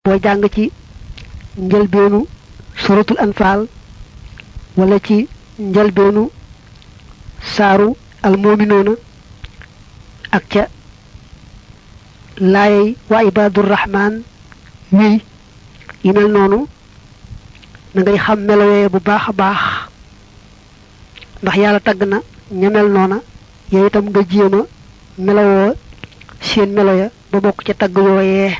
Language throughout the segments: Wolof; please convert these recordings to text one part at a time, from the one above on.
boo jàng ci njëlbeenu suratul anfaal wala ci njëlbeenu saaru almominoona ak ca laayey wa ibadurrahman wi yi mel noonu na ngay xam melowee bu baax a baax ndax yàlla tagg na ña mel noona yow itam nga jéem a melowoo seen melo ya ba bokk ca tagg yooyee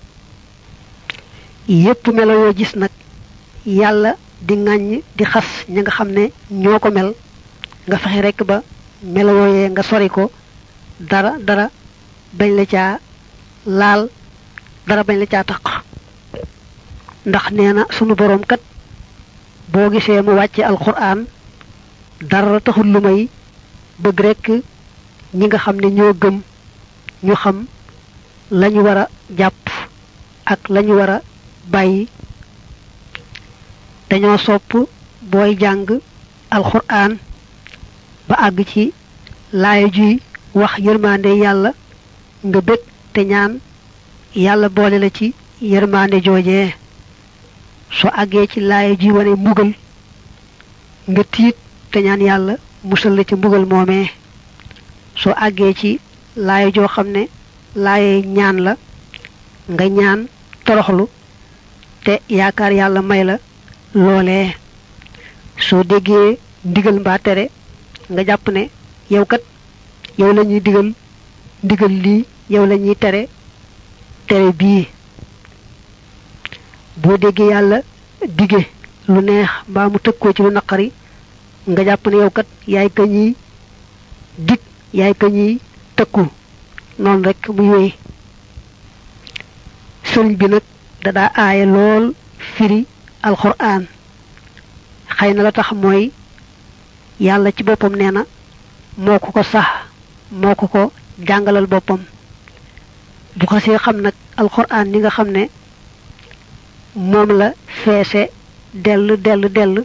yépp melo yoo gis nag yàlla di ŋàññ di xas ña nga xam ne ñoo ko mel nga fexe rekk ba melo yooyee nga sori ko dara dara bañ la caa laal dara bañ la caa taq ndax nee na sunu boroom kat boo gisee mu wàcce alxuraan dara taxul lu may bëgg rekk ñi nga xam ne ñoo gëm ñu xam lañu war a jàpp ak lañu war a bàyyi dañoo sopp booy jàng alxuraan ba àgg ci laaya juy wax yërmande yàlla nga bég te ñaan yàlla boole la ci yërmande joojee soo àggee ci laaya juy wane mbugal nga tiit te ñaan yàlla musal la ci mbugal moomee soo àggee ci laaya joo xam ne laaya ñaan la nga ñaan toroxlu te yaakaar yàlla may la loolee soo déggee ndigal mbaa tere nga jàpp ne yow kat yow la ñuy digal ndigal lii yow la ñuy tere tere bii boo déggee yàlla dige lu neex mbaa mu tëkkoo ci lu naqari nga jàpp ne yow kat yaay ka ñuy dig yaay ka ñuy tëkku noonu rek muy wéy sëriñ bi nag da daa aaye lool firi alxuraan xëy na la tax mooy yàlla ci boppam nee na moo ko ko sax moo ko ko jàngalal boppam bu ko see xam nag alxuraan ni nga xam ne moom la feese dell dell dell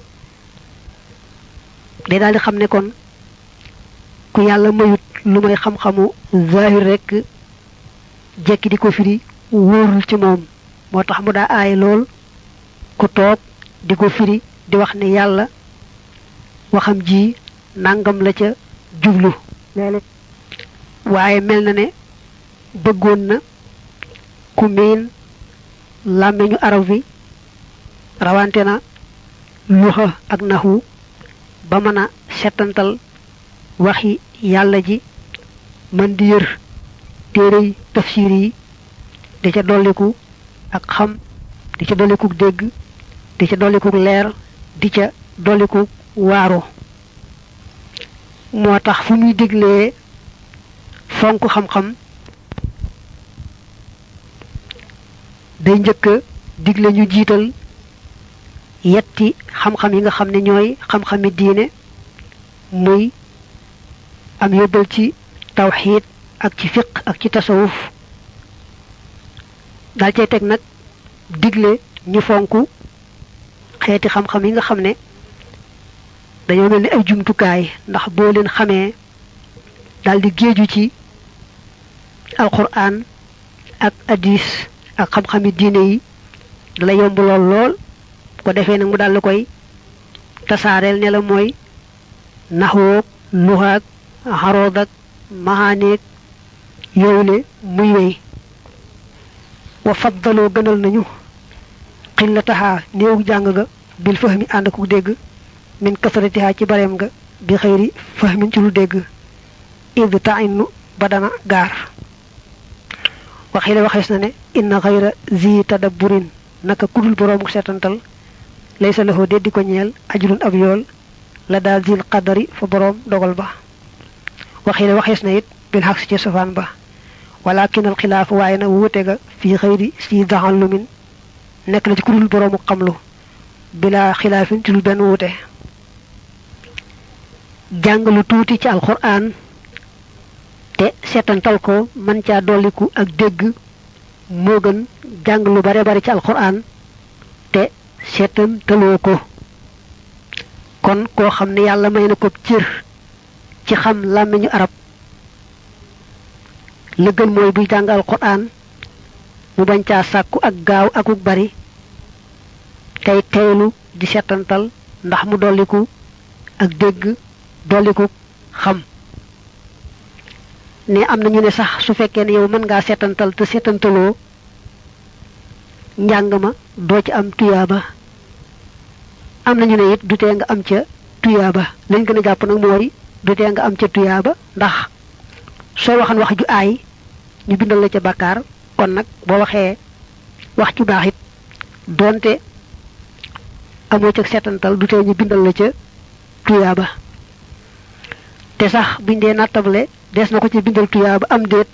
day daal di xam ne kon ku yàlla mayut lu may xam-xamu zahir rek jekki di ko firi wóorul ci moom moo tax mu daa aay lool ku toog di ko firi di wax ne yàlla waxam ji nangam la ca jublu léeg waaye mel na ne bëggoon na ku miin làmmiñu arab wi rawante na luxa ak naxu ba mën a setantal waxi yàlla ji mën di yër téerey tafsir yi di ca dolliku ak xam di ca dolliku dégg di ca dolliku leer di ca dolliku waaru moo tax fu muy diglee fonk xam-xam day njëkk a digle ñu jiital yetti xam-xam yi nga xam ne ñooy xam-xami diine muy am yóbbal ci tawxiid ak ci fiq ak ci tasawuf daal cay teg nag digle ñu fonk xeeti xam-xam yi nga xam ne dañoo mel ni ay jumtukaay ndax boo leen xamee daal di géeju ci alquran ak hadis ak xam-xami diine yi dala yomb lool lool ko defee nag mu daal la koy tasaareel ne la mooy naxwoog luxaag xarood ak maxaaneeg yowle muy wey wa faddaloo gënal nañu xillataxaa néewu jàng ga bil fahmi ànd ku dégg min kasaratiha ci bareem nga bi xëyri fahmin ci lu dégg id tainu ba dana gaar waxi la waxees na ne inna xayra zi tadabburin naka kudul boroomu seetantal laysa lahu deddi ko ñeel ajrun ab yool la daal zil qadari fa boroom dogal ba waxi la waxees na it bil xaq si ci sofaan ba walakin al xilaaf waaye na wuute ga fii xëyri si daxallumin nekk na ci kudul boroomu xamlu bila xilaafin ci lu benn wuute jàng lu tuuti ci alquran te seetantal ko man caa dolliku ak dégg moo gën jàng lu bare bare ci alquran te seetantaloo ko kon koo xam ne yàlla may na ko cër ci xam làmmiñu arab la gën mooy buy jàng alquran mu bañ caa sàkku ak gaaw akuk bari tey teylu di setantal ndax mu dolliku ak dégg dolliku xam ne am na ñu ne sax su fekkee ne yow mën ngaa setantal te setantaloo njàng ma doo ci am tuyaaba am na ñu ne it du tee nga am ca tuyaaba lañ gën a jàpp nag mooy du tee nga am ca tuyaaba ndax soo waxan wax ju aay ñu bindal la ca bàkkaar kon nag boo waxee wax ju baax it doonte amoo ca setantal du tee ñu bindal la ca tuyaaba te sax buñ dee nattable des na ko ci bindal tuyaaba am déet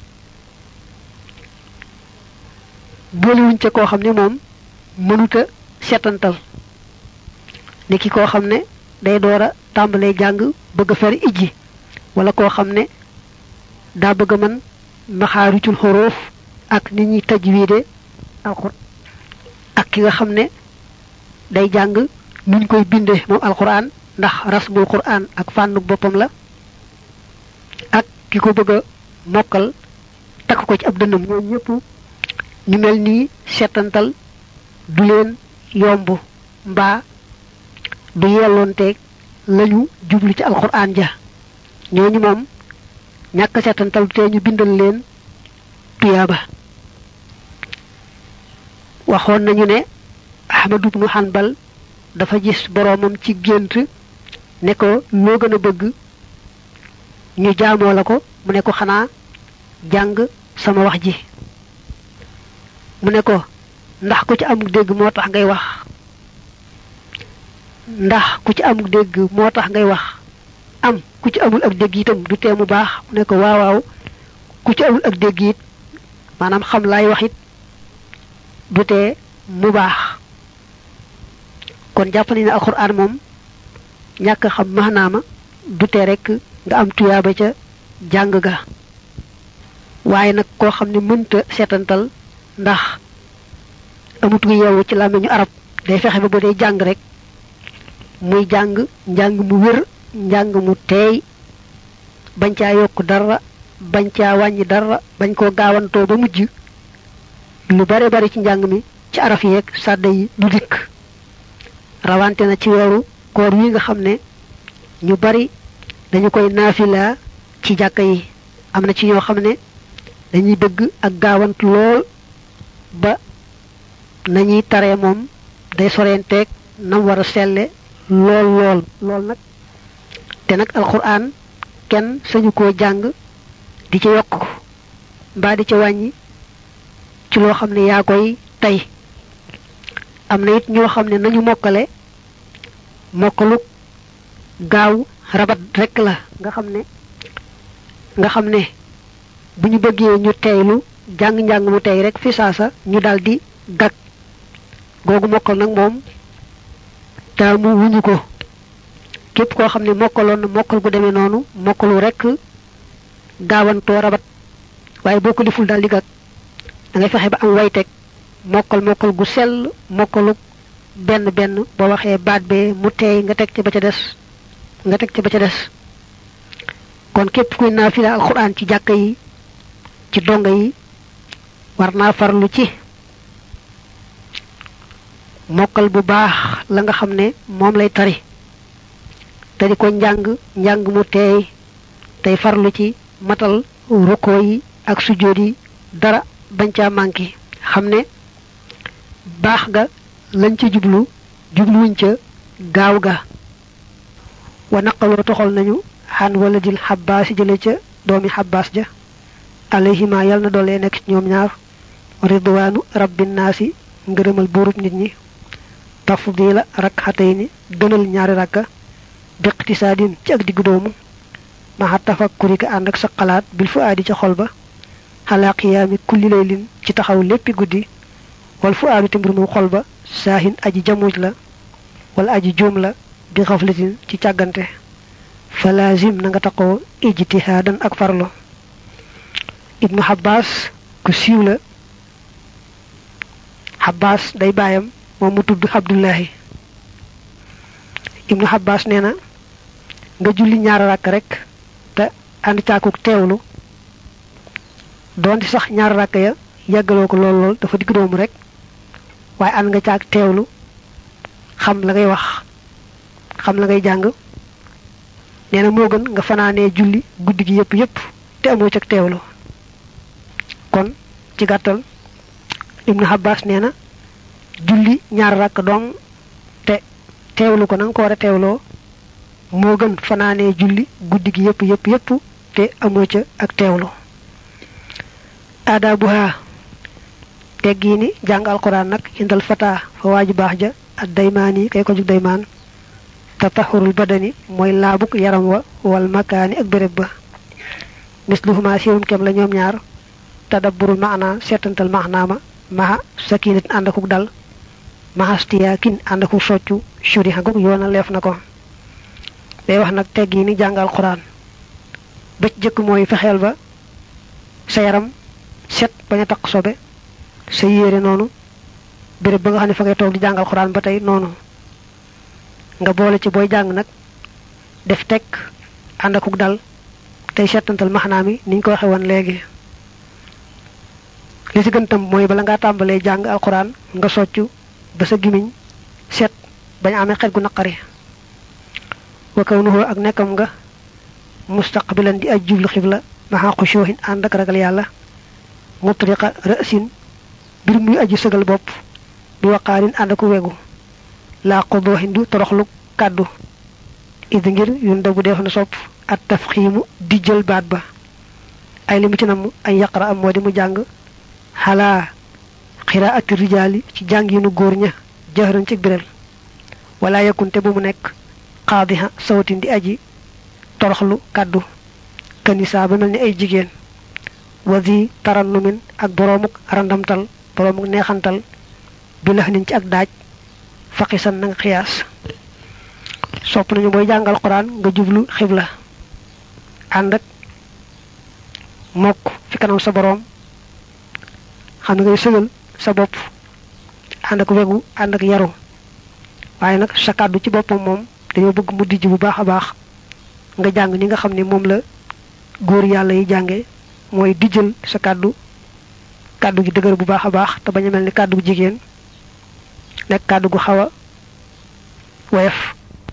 boolewuñ ca koo xam ne moom mënuta setantal ni ki koo xam ne day door a tàmbalee jàng bëgg a fer ijji wala koo xam ne daa bëgg a mën maxaarijul xoroof ak nit ñi tajwiide alxur ak ki nga xam ne day jàng nuñ koy binde moom alxuraan ndax rasmul quraan ak fànnu boppam la ak ki ko bëgg a mokkal takk ko ci ab dënnam ñoom ñëpp ñu mel nii setantal du leen yomb mbaa du yelloonteeg lañu jublu ci alxuraan ja ñooñu moom ñàkk setantal du tee ñu bindal leen tuyaaba waxoon nañu ne ahmadu ibnu hanbal dafa gis boroomam ci gént ne ko loo gën a bëgg ñu jaamoo la ko mu ne ko xanaa jàng sama wax ji mu ne ko ndax ku ci amuk dégg moo tax ngay wax ndax ku ci amuk dégg moo tax ngay wax am ku ci amul ak dégg itam du tee mu baax mu ne ko waaw waaw ku ci amul ak dégg it maanaam xam laay wax it du tee mu baax kon jàpp nañ ne alxuraan moom ñàkk xam maanaama du tee rek nga am tuyaaba ca jàng ga waaye nag koo xam ne mënta seetantal ndax amut gu yeewu ci làmmiñu arab day fexe ba bu dee jàng rek muy jàng njàng mu wér njàng mu teey bañ caa yokk dara bañ caa wàññi dara bañ koo gaawantoo ba mujj lu bare bari ci njàng mi ci araf yeeg sàdda yi du dikk rawante na ci weeru koor wi nga xam ne ñu bari dañu koy naafila ci jàkka yi am na ci ñoo xam ne dañuy bëgg ak gaawant lool ba nañuy taree moom day sorenteeg nam war a selle lool lool lool nag te nag alxuraan kenn sañu koo jàng di ci yokk mbaa di ci wàññi ci loo xam ne yaa koy tey am na it ñoo xam ne nañu mokkale mokkalu gaaw rabat rekk la nga xam ne nga xam ne bu ñu bëggee ñu teylu jàng-njàng mu tey rek fi saasa ñu daldi gag googu mokkal nag moom taamu wuñu ko képp koo xam ne mokkaloon na mokkal gu demee noonu mokkalu rekk gaawantoo rabat waaye boo ko deful daldi gag da ngay fexe ba am wayteg mokkal mokkal gu sell mokkalu benn benn boo waxee baat bee mu teey nga teg ca ba ca des nga teg ca ba ca des kon képp kuy naafila alxuraan ci jàkka yi ci donga yi war naa farlu ci mokkal bu baax la nga xam ne moom lay tari te di ko njàng njàng mu teey tey farlu ci matal rukkoo yi ak sujjóot yi dara bañ caa manqué xam ne baax ga lañ ca jublu jubluwuñ ca gaaw ga wa naqaloo toxal nañu xan wala dil xabbaas jële ca doomi xabbaas ja alayhima yal na doole nekk ci ñoom ñaar ridwaanu rabbin naasi ngërëmal buurub nit ñi tafdila rakxatay ni gënal ñaari rakka biqtisaadin ci ak diggu doomu maxa tafakkuri ka ànd ak sa xalaat bil fu aadi ca xol ba xalaa qiyaami kulli laylin ci taxaw léppi guddi wal fu aadi te mbir moom xol ba saahin aji jamuj la wala aji juum la bi xaflatin ci càggante fa laazim na nga taxoo ijtihaadan ak farlo ibnu xabaas ku siiw la xabaas day baayam moom mu tudd abdullahi ibnu xabaas nee na nga julli ñaar rakk rek te ànd caakuk teewlu doonte sax ñaar rakk ya yàggaloo ko lool lool dafa digg doomu rek waaye ànd nga caag teewlu xam la ngay wax xam la ngay jàng nee na moo gën nga fanaanee julli guddi gi yépp yépp te amoo cag teewlu kon ci gàttal ibnu Abbas nee na julli ñaar rakk dong te teewlu ko na nga ko war a teewloo moo gën fanaanee julli guddi gi yépp yépp yépp te amoo ca ak teewlu aadaabuha teggi ni jàng alquran nag indal fata fa waaju baax ja ak daymaani kay ko jug daymaan tatahurul badani mooy laabuk yaram wa wal makaani ak béréb ba misluhuma sirum kem la ñoom ñaar tadabburul maana seetantal maanaama maha sakinat ànd akuk dal mahastiya kin ànd akuk soccu shuri xaguk yoona leef na ko day wax nag teggi ni jàng alquran ba ci jëkk mooy fexeel ba sa yaram set bañ a taq sobe sa yére noonu béréb ba nga xam ne fa ngay toog di jàngal xuraan ba tey noonu nga boole ci booy jàng nag def teg ànd akuk dal tey seetantal maxnaa mi niñ ko waxe woon léegi li ci gën tam mooy bala ngaa tàmbalee jàng alxuraan nga soccu ba sa gimiñ set bañ amee xet gu naqari wa kawnuhu ak nekkam nga mustaqbilan di aj jublu xibla maxa xushuhin ànd ak ragal yàlla mutriqa ra'sin bir muy aji sëgal bopp bi waqaarin ànd ak wegu laa qudoohin du toroxlu kàddu id ngir yun dabu def na sopp at tafxiimu di jël baat ba ay li mu ci namm ay yaqra am moo di mu jàng xalaa xiraati rijaali ci jàng yi nu góor ña jëxëran ci biral wala yakkunte bu mu nekk xaadiha sawatin di aji toroxlu kàddu kanisa ba mel ni ay jigéen wadi tarannumin ak boroomuk randamtal boroomuk neexantal bi lax niñ ci ak daaj faqisan na nga xiyaas sopp nañu booy jàngal quran nga jublu xibla ànd ak mokk fi kanam sa boroom xam ne ngay sëgal sa bopp ànd ak wegu ànd ak yaru waaye nag sa kàddu ci boppam moom dañoo bëgg mu dijj bu baax a baax nga jàng ni nga xam ne moom la góor yàlla yi jànge mooy dijjal sa kàddu kàddu gi dëgër bu baax a baax te bañ a mel ni kàddu gu jigéen nekk kàddu gu xaw a woyof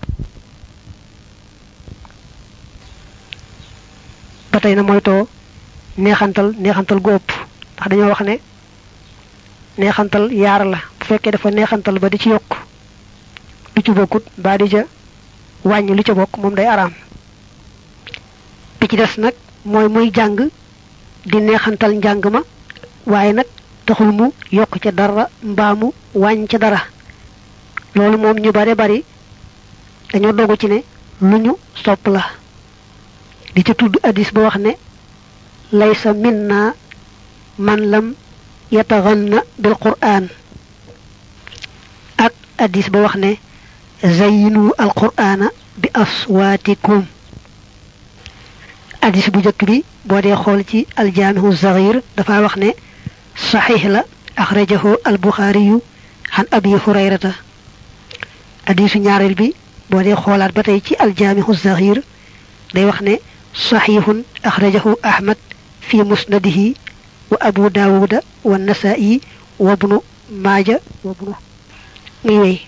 ba tey na moytoo neexantal neexantal gu ëpp ndax dañoo wax ne neexantal yaar la bu fekkee dafa neexantal ba di ci yokk lu ci bokkut mbaa di ca wàññi lu ca bokk moom day araam bi ci des nag mooy muy jàng di neexantal njàng ma waaye nag taxul mu yokk ca dara mbaa mu wàññ ca dara loolu moom ñu bare bari dañoo dogu ci ne lu ñu sopp la di ca tudd addis ba wax ne laysa minna man lam yataganna bil qur'an ak addis ba wax ne zayyinu al qur'ana bi aswaatikum addis bu njëkk bi boo dee xool ci aljaamihu zaghir dafa wax ne saxiix la axrajahu al buxaariyu xan abi hurayrata addisu ñaareel bi boo dee xoolaat ba tey ci aljaamihu zaghir day wax ne saxiixun axrajahu ahmad fi musnadihi wa abu daawuda wa nasaa'i wa ibnu maaja wa ibnu muy wey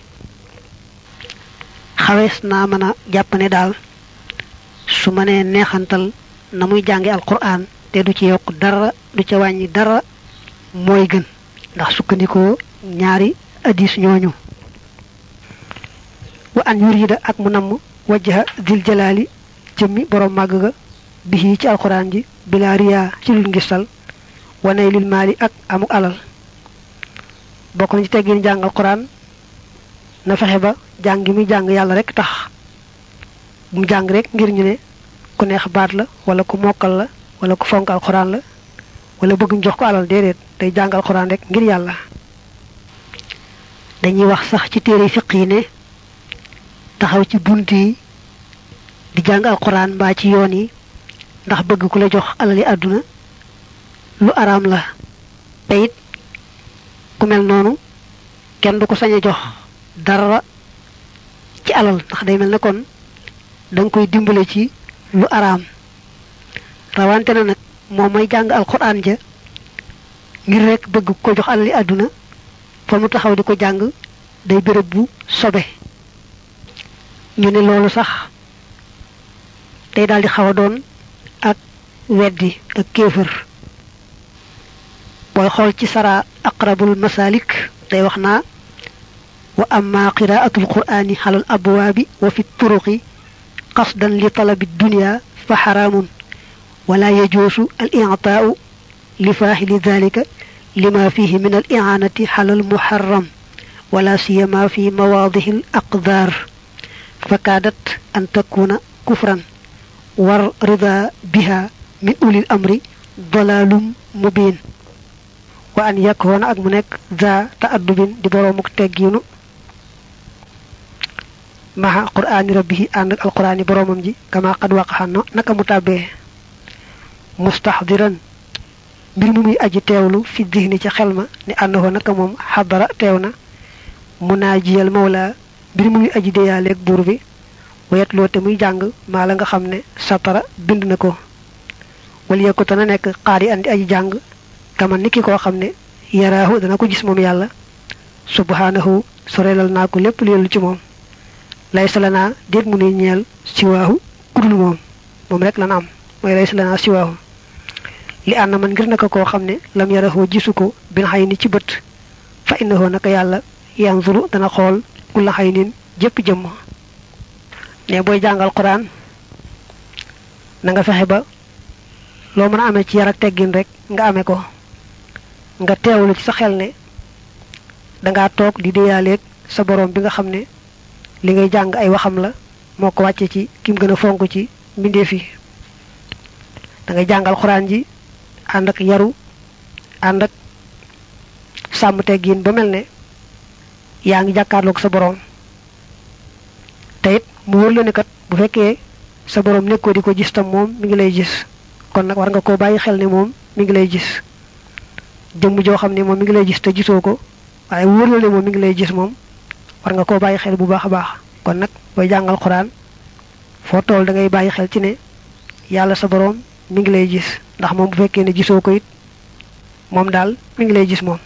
xawees naa mën a jàpp ne daal su ma nee neexantal na muy jànge alquran te du ci yokk dara du ca wàññi dara mooy gën ndax sukkandikoo ñaari addis ñooñu wa an yurida ak mu namm wajjaha dil jalaali jëmmi borom màgg ga bihi ci alquran ji bila riya ci lul ngistal wane lil maali ak amu alal bokk na ci teggin jàng alquran na fexe ba jàng gi muy jàng yàlla rek tax mu jàng rek ngir ñu ne ku neex baat la wala ku mokkal la wala ku fonk alxuraan la wala bëgg ñu jox ko alal déedéet day jàng alxuraan rek ngir yàlla dañuy wax sax ci téere fiq yi ne taxaw ci bunt yi di jàng alxuraan mbaa ci yoon yi ndax bëgg ku la jox alali àdduna lu araam la te it ku mel noonu kenn du ko sañ a jox dara ci alal ndax day mel ne kon da nga koy dimbale ci lu araam rawante na nag moom may jàng alquran ja ngir rek bëgg ko jox alali àdduna fa mu taxaw di ko jàng day béréb bu sobe ñu ne loolu sax day daal di xaw a doon ak weddi ak kéefër booy xool ci sara aqrabul masalik day wax naa wa amma qiraatul qur'ani xalal abwaabi wa fi turuqi qasdan li talabi dunya fa xaraamun wala yajuusu al i'taa'u li faahili dhalika lima fihi min al i'aanati xalal muharram wala siyama fi mawaadihi al aqdaar fakaadat an takuna kufran war rida biha min ulil amri dalalum mubin wa an yakkoona ak mu nekk za ta'addubin di boroomuk teggiinu maha qur'aani rabbihi ànd ak alqur'aani boroomam ji kama qad waqaxan naka mu tàbbee mustaxdiran mbir mu muy aji teewlu fi dihni ci xel ma ni ànnahu naka moom xadara teew na munaajiyal mawla mbir mu muy aji deyaaleeg buur bi wayet loo te muy jàng maa la nga xam ne satara bind na ko wala yekku te na nekk xaari andi aji jàng kaman ni ki koo xam ne yaraahu dana ko gis moom yàlla subhanahu sorelal naa ko lépp lu yellu ci moom lay salanaa déet mu nuy ñeel siwaahu kudul moom moom rek lan am mooy lay salanaa siwaahu li ànd man ngir naka koo xam ne lam yarahoo gisu ko bin xay ni ci bët fa innahoo naka yàlla yanzuru dana xool kulla xay nin jëpp jëmm ne booy jàngal quran na nga fexe ba loo mën a amee ci yar ak teggin rek nga amee ko nga teewlu ci sa xel ne dangaa toog di déyaaleeg sa borom bi nga xam ne li ngay jàng ay waxam la moo ko wàcce ci kim gën a fonk ci mbindeef yi da ngay jàngal xuraan ji ànd ak yaru ànd ak sàmm teggin ba mel ne yaa ngi jàkkaarloog sa borom te it mu wër la ne kat bu fekkee sa borom nekkoo di ko gis tam moom mi ngi lay gis kon nag war nga koo bàyyi xel ne moom mi ngi lay gis jëmm joo xam ne moom mi ngi lay gis te gisoo ko waaye wóor la ne moom mi ngi lay gis moom war nga koo bàyyi xel bu baax a baax kon nag booy jàngal xuraan foo tool da ngay bàyyi xel ci ne yàlla sa borom mi ngi lay gis ndax moom bu fekkee ne gisoo ko it moom daal mi ngi lay gis moom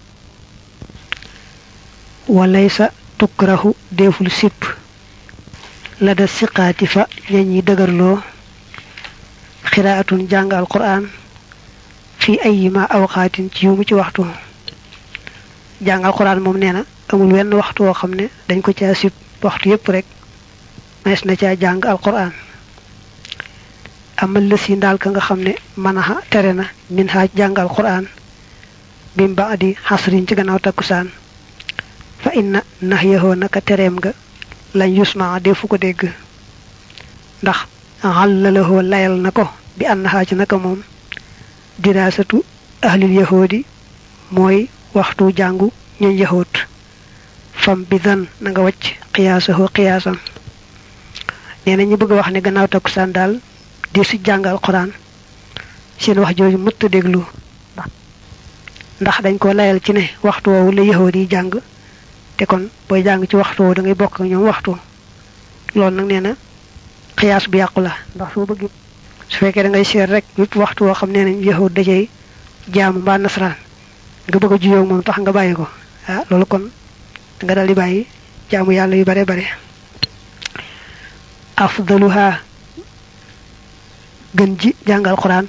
walay sa tukrahu deful sipp la da siqaati fa ñañ ñi dëgërloo xiraatun jàng alquran fi ayima awqaatin ci yu mu ci waxtu jàng alquran moom nee na amul wenn waxtu woo xam ne dañ ko caa sib waxtu yépp rek mees na caa jàng alquran amal la si ndaal ka nga xam ne manaxa tere na min xaaj jàng alquran bim ba adi xasrin ci gannaaw takkusaan fa inna nax yaxoo naka tereem nga lañ yusma defu ko dégg ndax xàllalahoo layal na ko bi ànd xaa ci naka moom diraasatu ahlil yahoodi mooy waxtu jàngu ñuñ yahoot fam bi dan na nga wacc xiyaasahoo xiyaasam nee na ñu bëgg a wax ne gannaaw takkusaan daal di si jàngal quran seen wax jooju mëtt déglu ndax dañ ko layal ci ne waxtu woowu la yahood yi jàng te kon booy jàng ci waxtu woowu da ngay bokk ak ñoom waxtu loolu nag nee na xiyaas bu yàqu la ndax soo bëgg su fekkee da ngay seet rek wépp waxtu woo xam nee nañ yahud dajey jaamu mbaa nasaraan nga bëgg a juyoo moom tax nga bàyyi ko ah loolu kon nga dal di bàyyi jaamu yàlla yu bare bare afdaluha gën ji jàngal quran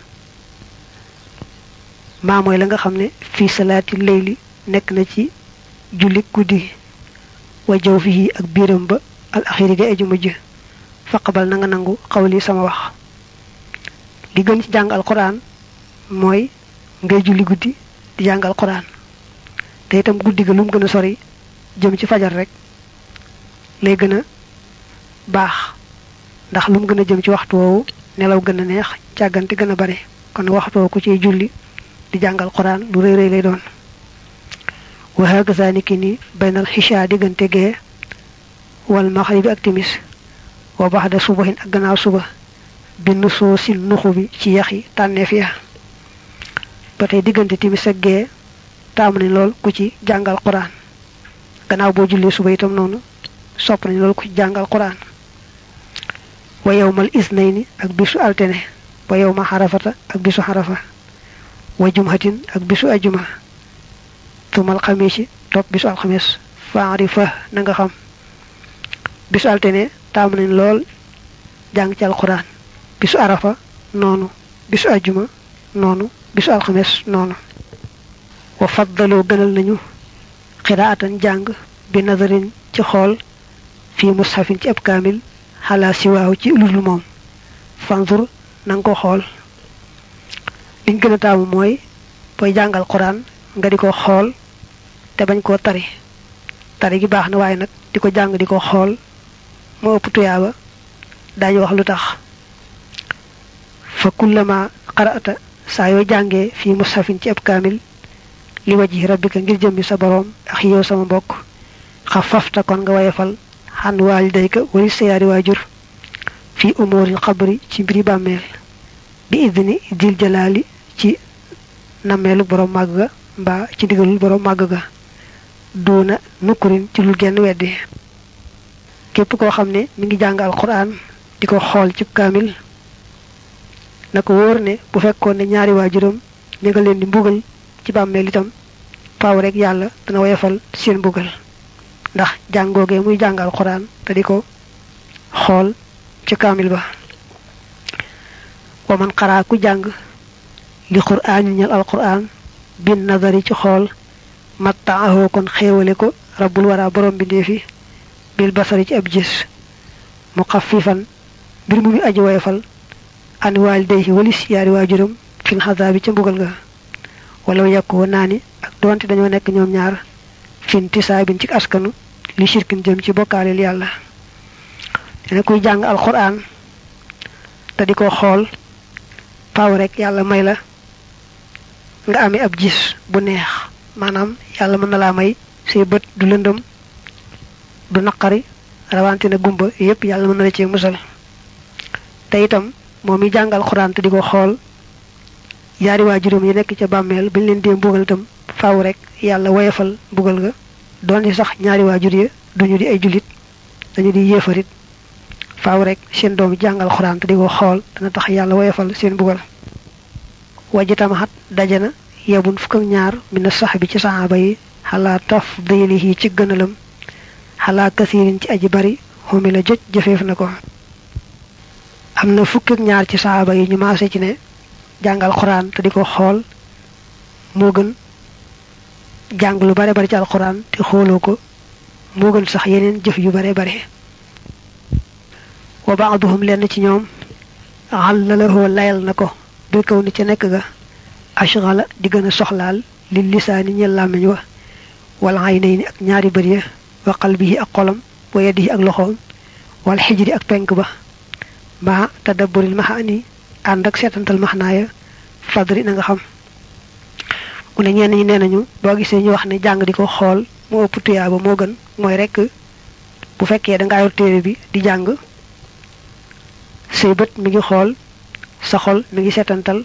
maa mooy la nga xam ne fii salaati leyli nekk na ci julli guddi wa jaw fii ak biiram ba al axiri ga eju mujj faqabal na nga nangu xawli sama wax li gën ci jàng alquran mooy ngay julli guddi di jàng alquran te itam guddi ga lu mu gën a sori jëm ci fajar rek lay gën a baax ndax lu mu gën a jëm ci waxtu woowu nelaw gën a neex càggante gën a bare kon waxtu woowu ku ciy julli di jàng alquran lu rëy rëy lay doon wa hakaza niki ni baynal xisha diggante gee wal maxribi ak timis wa baxda subahin ak gannaaw suba bind soo si nuxu bi ci yaxi tànneef ya ba tey diggante timis ak gee taamu nañ lool ku ci jàngal quran gannaaw boo jullee suba itam noonu sopp nañ lool ku ci jàngal quran wa yowmal isnayni ak bisu altene wa yowma xarafata ak bisu xarafa wa jumhatin ak bisu ajuma tumal xamisi topp bisu alxames faarifa na nga xam bisu altine taamu nañ lool jàng ci alquran bisu arafa noonu bisu ajuma noonu bisu alxames noonu wa faddaloo gënal nañu xiraatan jàng bi nazarin ci xool fii mushafin ci ab kaamil xalaa siwaaw ci ludul moom fanzur na nga ko xool liñ gën a taamu mooy booy jàngal quran nga di ko xool te bañ koo tari tari gi baax na waaye nag di ko jàng di ko xool moo ëpp tuyaaba daañu wax lu tax fa kullama qara'ata saa yoo jàngee fii mushafin ci ab kaamil li waji rabbika ngir jëmmi sa boroom ak yow sama mbokk xafafta kon nga wayefal xan waalidayka wali sa yaari waajur fi umuril xabri ci mbiri bàmmeel bi idni dil jalaali ci nammeelu borom màgg ga mbaa ci digalul borom màgg ga duuna nukkurin ci lul genn weddi képp koo xam ne mi ngi jàng alquran di ko xool ci kaamil na ko wóor ne bu fekkoon ne ñaari waajuram ña nga leen di mbugal ci bàmmeel itam faaw rek yàlla dana woyofal seen mbugal ndax jàngoogee muy jàng alquran te di ko xool ci kaamil ba wa man xaraa ku jàng li quraan ñu ñal alquran bin nazari ci xool mattaahoo kon xéewale ko rabbul wara borom bi ndeefi bil basari ci ab gis mu xafifan mbir mu muy aji woyofal an waalidayhi walis yaari waajuram fil xasaabi ca mbugal ga wala yàkkoo naa ni ak doonte dañoo nekk ñoom ñaar fin tisaabin ci askanu li shirkin jëm ci bokkaaleel yàlla dina kuy jàng alquran te di ko xool faaw rek yàlla may la nga amee ab gis bu neex maanaam yàlla mën na laa may say bët du lëndëm du naqari rawante na gumba yépp yàlla mën na la cee musal te itam moom mi jàng alquran te di ko xool yaari waajuram yi nekk ca bàmmeel bañ leen dee mbugal itam faaw rek yàlla woyefal mbugal ga doon sax ñaari waajur ya duñu di ay jullit dañu di yéefarit faaw rek seen doom jàngal xuraan te di ko xool dana tax yàlla woyofal seen mbugal wajitamaxat daje na yebun fukk ak ñaar mina sax bi ci saxaaba yi xalaa tafdilihi ci gënalam xalaa kasirin ci aji bari xumi la jëj jëfeef na ko am na fukk ak ñaar ci saxaaba yi ñu maase ci ne jàngal xuraan te di ko xool moo gën jàng lu bare bari ci alxuraan te xooloo ko moo gën sax yeneen jëf yu bare bare wa baaduhum lenn ci ñoom xàllalahoo layal na ko bi kaw ni ca nekk ga ashgala di gën a soxlaal li lisaani ñel làmmiñ wa wal aynayni ak ñaari bët ya wa qalbihi ak xolam wa yadihi ak loxoom wal xijri ak penk ba ma tadabburil maxaani ànd ak seetantal maxnaaya fadri na nga xam mu ne ñenn ñi nee nañu boo gisee ñu wax ne jàng di ko xool moo ëpp tuyaaba moo gën mooy rek bu fekkee dangaa yor téere bi di jàng say bët mi ngi xool sa xol mi ngi seetantal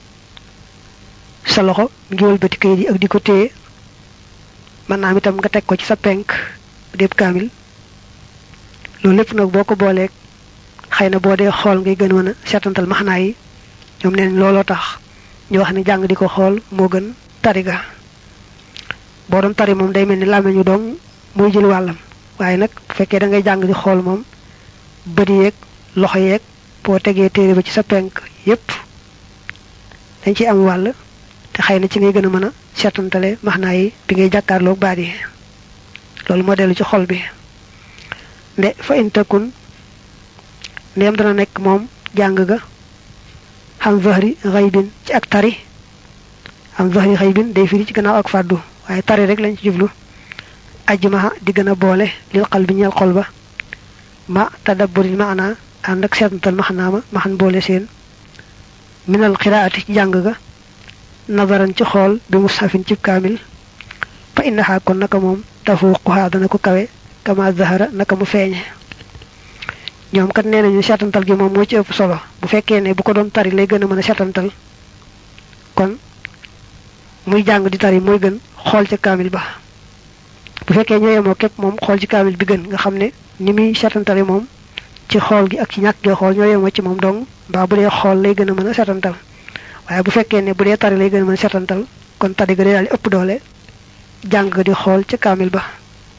sa loxo mi ngi wëlbati kayit yi ak di ko téye mën naa am itam nga teg ko ci sa penk bu déeb kaamil loolu lépp nag boo ko booleeg xëy na boo dee xool ngay gën mën a seetantal maxnaa yi ñoom neen looloo tax ñu wax ne jàng di ko xool moo gën tari ga boo doon tari moom day mel ni làmmiñu doom muy jël wàllam waaye nag bu fekkee da ngay jàng di xool moom bët yeeg loxo yeeg boo tegee téere ba ci sa penk yépp dañ ci am wàll te xëy na ci ngay gën a mën a seetantale maxnaa yi bi ngay jàkkaarloog baat yi loolu moo dellu ci xol bi nde fa intakun ndéem dana nekk moom jàng ga xam zahri xaybin ci ak tari am zahri xaybin day firi ci gannaaw ak fàddu waaye tari rek lañ ci jublu ajmaha di gën a boole lil xal bi ñeel xol ba ma tadabburil maana ànd ak seetantal maxnaa ma maxan boole seen minal xiraati ci jàng ga nazaran ci xool bi mushafin ci kaamil fa innaha kon naka moom tafuquha dana ko kawe kama zahara naka mu feeñe ñoom kat nee nañu seetantal gi moom moo ci ëpp solo bu fekkee ne bu ko doon tari lay gën a mën a seetantal kon muy jàng di tari mooy gën xool ca kaamil ba bu fekkee ñoo yemoo képp moom xool ci kaamil bi gën nga xam ne ni muy seetantale moom ci xool gi ak ci ñàkk gee xool ñoo yemoo ci moom dong mbaa bu dee xool lay gën a mën a seetantal waaye bu fekkee ne bu dee tari lay gën a mën setantal kon tari ga day daal di ëpp doole jàng di xool ca kaamil ba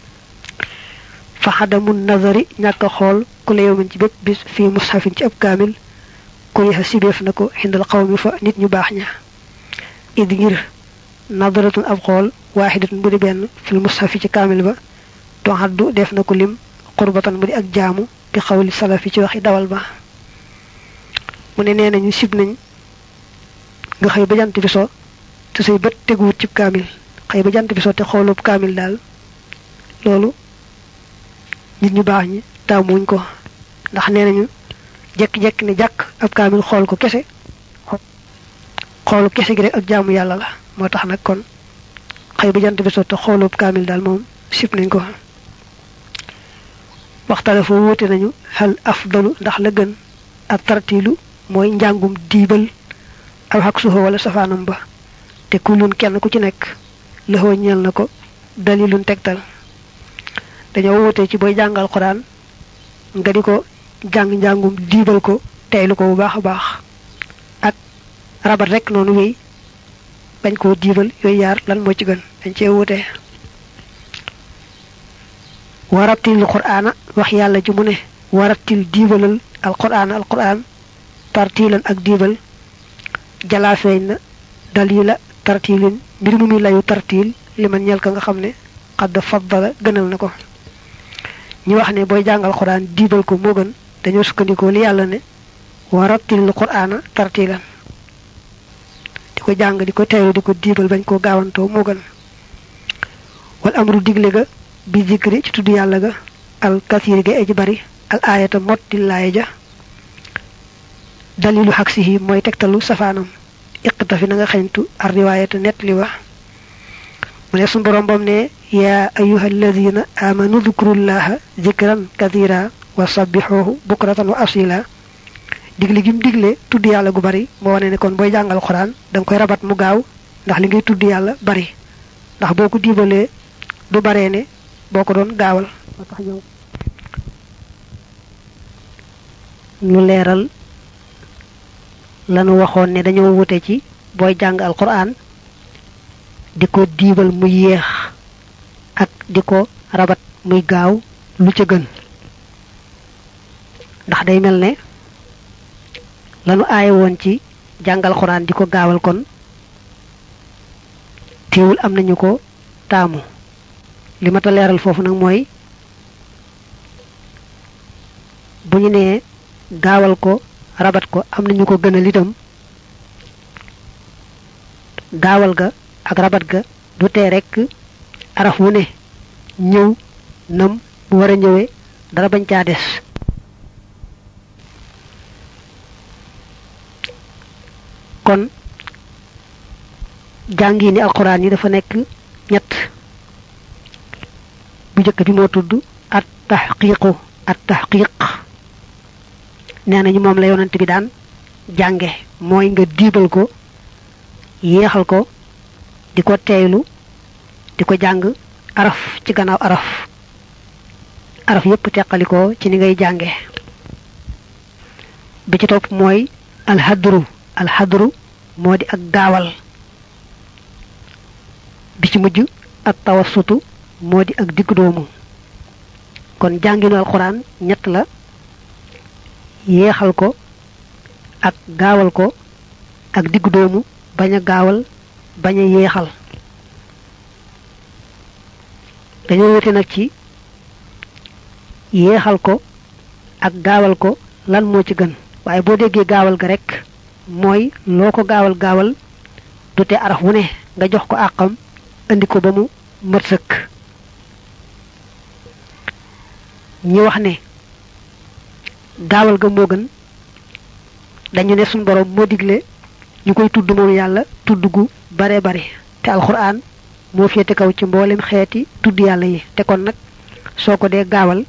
fa xadamu nazari ñàkk a xool ku la yowmin ci bépp bis fii mushafin ci ab kaamil kuriha sibeef na ko xindal xawmi fa nit ñu baax ña id ngir nadaratun ab xool waaxidatun bu di benn fil mushafi ci kaamil ba toxaddu def na ko lim xurbatan mu di ak jaamu bi xawli salafi ci waxi dawal ba mu ne nee nañu sib nañ nga xëy ba jant bi so te say bët teguwut ci kaamil xëy ba jant bi so te xoolub kaamil daal loolu nit ñu baax ñi taamuñ ko ndax nee nañu jekki-jekki ne jàkk ab kaamil xool ko kese xoolu kese gi rek ak jaamu yàlla la moo tax nag kon xëy ba jant bi so te xoolub kaamil daal moom sib nañ ko waxtale foo wuute nañu xal afdalu ndax la gën ak tartiilu mooy njàngum diibal aw xaq suufa wala safaanam ba te kulun kenn ku ci nekk lëxoo ñeel na ko dalilun tegtal dañoo wuute ci booy jàngal xuraan nga di ko jàng njàngum diibal ko teylu ko bu baax a baax ak rabat rek noonu wéy bañ koo diibal yooyu yaar lan moo ci gën dañ cee wuute warattil qur'aana wax yàlla ji mu ne warattil diibalal alqur'aana alqur'aan tartiilan ak diibal jalaa feeñ na dalila tartiilin mbir mu muy layu tartiil li man ñel ka nga xam ne xadd faddala gënal na ko ñu wax ne booy jàngal qur'aan diibal ko moo gën dañoo sukkandikoo li yàlla ne warattil qur'aana tartiilan di ko jàng di ko teeru di ko diibal bañ koo gaawantoo moo gën wal amru digle ga bi zikri ci tudd yàlla ga al kasiri ga aji bari al ayata motti laaya ja dalilu xaksihi mooy tegtalu safaanam iqtafi na nga xeñtu ar riwaayata net li wax mu ne sun borom bam ne yaa ayuha alladina amanu dhkurullaha zikran kathira wa sabbixoohu bukratan wa asila digle gim digle tudd yàlla gu bari moo wane ne kon booy jàngal xuraan da nga koy rabat mu gaaw ndax li ngay tudd yàlla bari ndax boo ko diibalee du baree ne boo ko doon gaawal moo tax ñoom ñu leeral lanu waxoon ne dañoo wute ci booy jàng alquran di ko diibal muy yéex ak di ko rabat muy gaaw lu ca gën ndax day mel ne lanu aaye woon ci jàngal alquran di ko gaawal kon teewul am nañu ko taamu li ma ta leeral foofu nag mooy bu ñu nee gaawal ko rabat ko am nañu ko gënal itam gaawal ga ak rabat ga du tee rekk araf wu ne ñëw nam bu war a ñëwee dara bañ caa des kon jàngi ni alxuraan yi dafa nekk ñett bu njëkk bi moo tudd at taxqiqu at taxqiq nee nañu moom la yonent bi daan jànge mooy nga diibal ko yéexal ko di ko teeylu di ko jàng araf ci gannaaw araf araf yépp teqalikoo ci ni ngay jànge bi ci topp mooy alxadru alxadru moo di ak gaawal bi ci mujj ak tawassutu moo di ak digg doomu kon jànginu alxuraan ñett la yéexal ko ak gaawal ko ak digg doomu bañ a gaawal bañ a yéexal dañoo wute nag ci yéexal ko ak gaawal ko lan moo ci gën waaye boo déggee gaawal ga rek mooy loo ko gaawal gaawal du te araf wu ne nga jox ko àqam indi ko ba mu mat sëkk ñi wax ne gaawal ga moo gën dañu ne suñ borom moo digle ñu koy tudd moom yàlla tudd gu bare bare te alxuraan moo féete kaw ci mboolem xeeti tudd yàlla yi te kon nag soo ko dee gaawal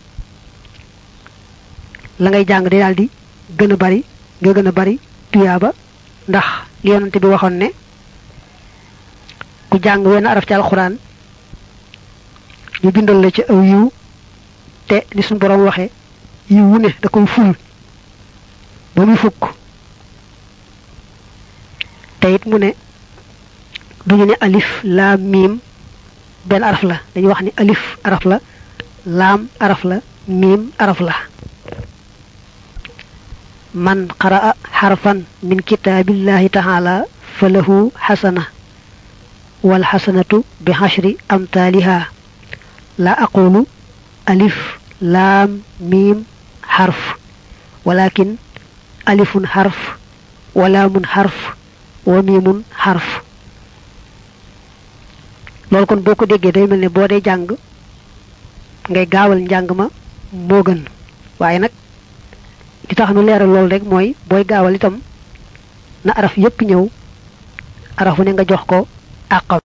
la ngay jàng di daal di gën a bari nga gën a bari tuyaaba ndax li yonante bi waxoon ne ku jàng wenn araf ci alxuraan ñu bindal la ci aw yiw te ni suñu borom waxe yiw wu ne da koy ful ba muy fukk mu ne duñu ne alif laam miim benn araf la dañuy wax ni alif araf la laam araf la miim araf la man qaraa xarfan min kitaabillahi taala fa lahu xasana wal xasanatu bi xashri amtaaliha la aqulu alif laam miim xarf walakin alifun xarf wa laamun xarf wa miimun xarf loolu kon boo ko déggee day mel ne boo dee jàng ngay gaawal njàng ma moo gën waaye nag li tax nu leeral loolu rek mooy booy gaawal itam na araf yépp ñëw arafu ne nga jox ko àqam